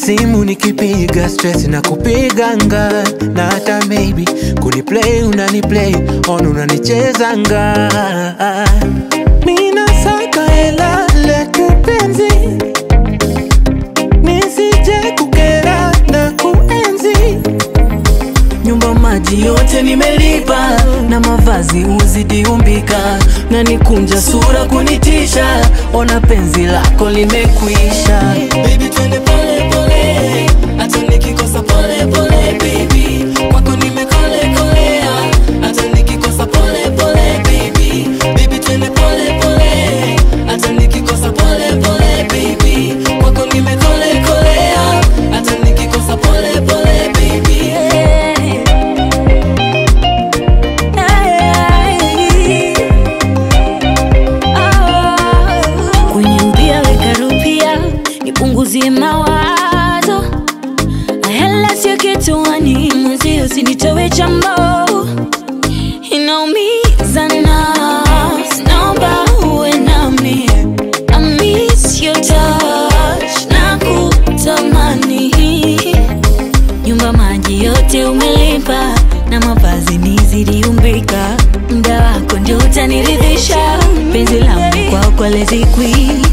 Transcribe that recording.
simu nikipiga stress na kupiganga na hata maybe kuniplay unaniplay on unanichezanga mina saka hela letu penzi nisije kukera na kuenzi nyumba maji yote nimelipa na mavazi uzidi umbika na nikunja sura kunitisha ona penzi lako limekwisha baby twende pole pole hata nikikosa pole pole baby kwako nimekole kolea hata nikikosa pole pole baby baby twende pole pole hata nikikosa pole pole baby kwako nimekole kolea hata nikikosa pole pole baby kwenye mpia weka rupia nipunguzie mawazo hela sio kituani mwenzi usinitowe chambo inaumiza na naomba uwe nami I miss your touch na kutamani nyumba maji yote umelipa na mavazi nizidi umbika mda wako ndio utaniridhisha penzi langu kwako lezikwi